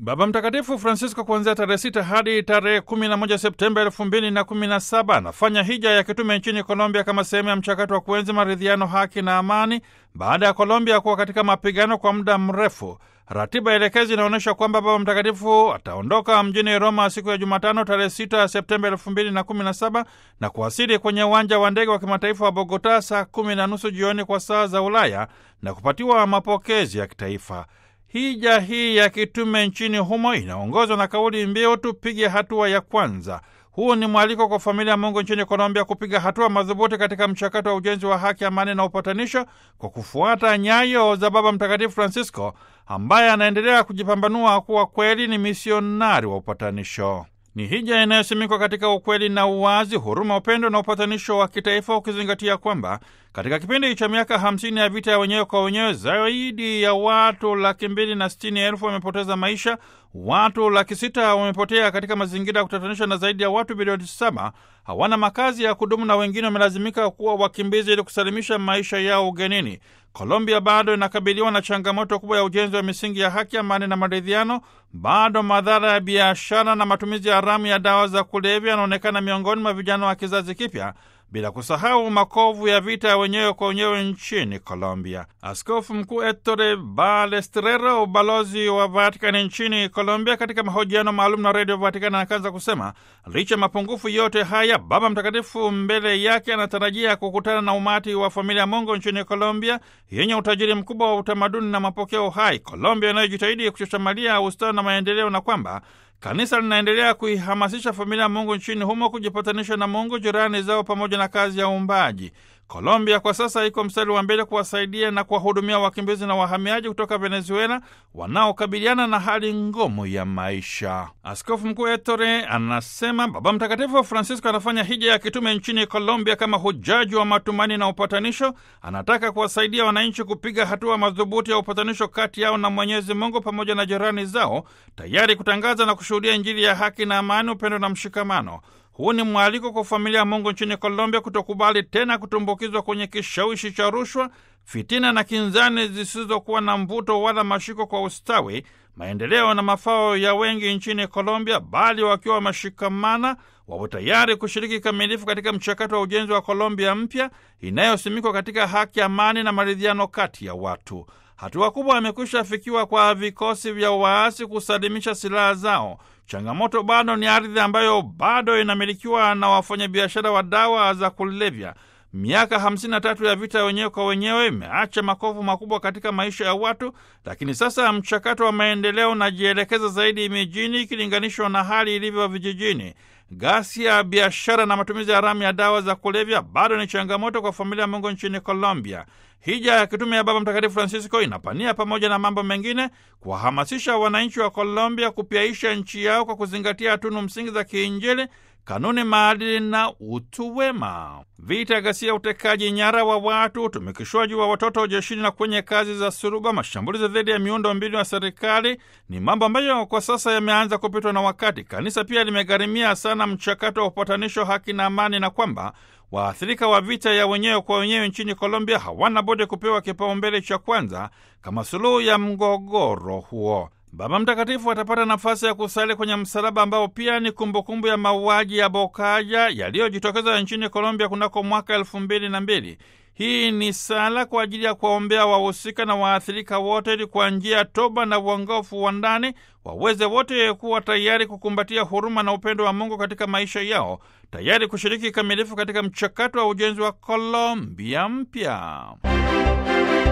Baba Mtakatifu Francisco kuanzia tarehe sita hadi tarehe kumi na moja Septemba elfu mbili na kumi na saba anafanya hija ya kitume nchini Colombia kama sehemu ya mchakato wa kuenzi maridhiano, haki na amani baada ya Colombia kuwa katika mapigano kwa muda mrefu. Ratiba elekezi inaonyesha kwamba Baba Mtakatifu ataondoka mjini Roma siku ya Jumatano tarehe 6 Septemba elfu mbili na kumi na saba na kuwasili kwenye uwanja wa ndege wa kimataifa wa Bogota saa kumi na nusu jioni kwa saa za Ulaya na kupatiwa mapokezi ya kitaifa. Hija hii ya kitume nchini humo inaongozwa na kauli mbiu tupige hatua ya kwanza. Huu ni mwaliko kwa familia ya Mungu nchini Colombia kupiga hatua madhubuti katika mchakato wa ujenzi wa haki, amani na upatanisho kwa kufuata nyayo za Baba Mtakatifu Francisco ambaye anaendelea kujipambanua kuwa kweli ni misionari wa upatanisho. Ni hija inayosimikwa katika ukweli na uwazi, huruma, upendo na upatanisho wa kitaifa, ukizingatia kwamba katika kipindi cha miaka hamsini ya vita ya wenyewe kwa wenyewe zaidi ya watu laki mbili na sitini elfu wamepoteza maisha, watu laki sita wamepotea katika mazingira ya kutatanisha, na zaidi ya watu bilioni saba hawana makazi ya kudumu, na wengine wamelazimika kuwa wakimbizi ili kusalimisha maisha yao ugenini. Colombia bado inakabiliwa na changamoto kubwa ya ujenzi wa misingi ya haki, amani na maridhiano. Bado madhara ya biashara na matumizi haramu ya dawa za kulevya yanaonekana miongoni mwa vijana wa kizazi kipya, bila kusahau makovu ya vita ya wenyewe kwa wenyewe nchini Colombia. Askofu Mkuu Ettore Balestrera, ubalozi wa Vatikani nchini Colombia, katika mahojiano maalum na Redio Vatikani anakaza kusema licha mapungufu yote haya, Baba Mtakatifu mbele yake anatarajia kukutana na umati wa familia ya Mungu nchini Colombia yenye utajiri mkubwa wa utamaduni na mapokeo hai, Colombia inayojitahidi kuchochamalia ustawi na maendeleo, na kwamba Kanisa linaendelea kuihamasisha familia ya Mungu nchini humo kujipatanisha na Mungu, jirani zao, pamoja na kazi ya uumbaji. Colombia kwa sasa iko mstari wa mbele kuwasaidia na kuwahudumia wakimbizi na wahamiaji kutoka Venezuela wanaokabiliana na hali ngumu ya maisha. Askofu Mkuu Ettore anasema Baba Mtakatifu Francisco anafanya hija ya kitume nchini Colombia kama hujaji wa matumaini na upatanisho. Anataka kuwasaidia wananchi kupiga hatua madhubuti ya upatanisho kati yao na Mwenyezi Mungu pamoja na jirani zao, tayari kutangaza na kushuhudia Injili ya haki na amani, upendo na mshikamano. Huu ni mwaliko kwa familia ya Mungu nchini Colombia kutokubali tena kutumbukizwa kwenye kishawishi cha rushwa, fitina na kinzani zisizokuwa na mvuto wala mashiko kwa ustawi, maendeleo na mafao ya wengi nchini Colombia, bali wakiwa wameshikamana, wawe tayari kushiriki kikamilifu katika mchakato wa ujenzi wa Colombia mpya inayosimikwa katika haki, amani na maridhiano kati ya watu. Hatua kubwa imekwisha afikiwa kwa vikosi vya waasi kusalimisha silaha zao. Changamoto bado ni ardhi ambayo bado inamilikiwa na wafanyabiashara wa dawa za kulevya. Miaka hamsini na tatu ya vita wenyewe kwa wenyewe imeacha makovu makubwa katika maisha ya watu, lakini sasa mchakato wa maendeleo unajielekeza zaidi mijini ikilinganishwa na hali ilivyo vijijini. Ghasia, biashara na matumizi haramu ya dawa za kulevya bado ni changamoto kwa familia ya Mungu nchini Colombia. Hija ya kitume ya Baba Mtakatifu Francisco inapania pamoja na mambo mengine kuwahamasisha wananchi wa Colombia kupyaisha nchi yao kwa kuzingatia tunu msingi za kiinjili, kanuni, maadili na utu wema. Vita, ghasia, utekaji nyara wa watu, utumikishwaji wa watoto jeshini na kwenye kazi za suruba, mashambulizi dhidi ya miundo mbinu ya serikali ni mambo ambayo kwa sasa yameanza kupitwa na wakati. Kanisa pia limegharimia sana mchakato wa upatanisho, haki na amani, na kwamba waathirika wa vita ya wenyewe kwa wenyewe nchini Colombia hawana budi kupewa kipaumbele cha kwanza kama suluhu ya mgogoro huo. Baba Mtakatifu atapata nafasi ya kusali kwenye msalaba ambao pia ni kumbukumbu ya mauaji ya Bokaya yaliyojitokeza nchini Colombia kunako mwaka elfu mbili na mbili. Hii ni sala kwa ajili ya kuwaombea wahusika na waathirika wote, ili kwa njia ya toba na uongofu wa ndani waweze wote kuwa tayari kukumbatia huruma na upendo wa Mungu katika maisha yao, tayari kushiriki kikamilifu katika mchakato wa ujenzi wa Colombia mpya.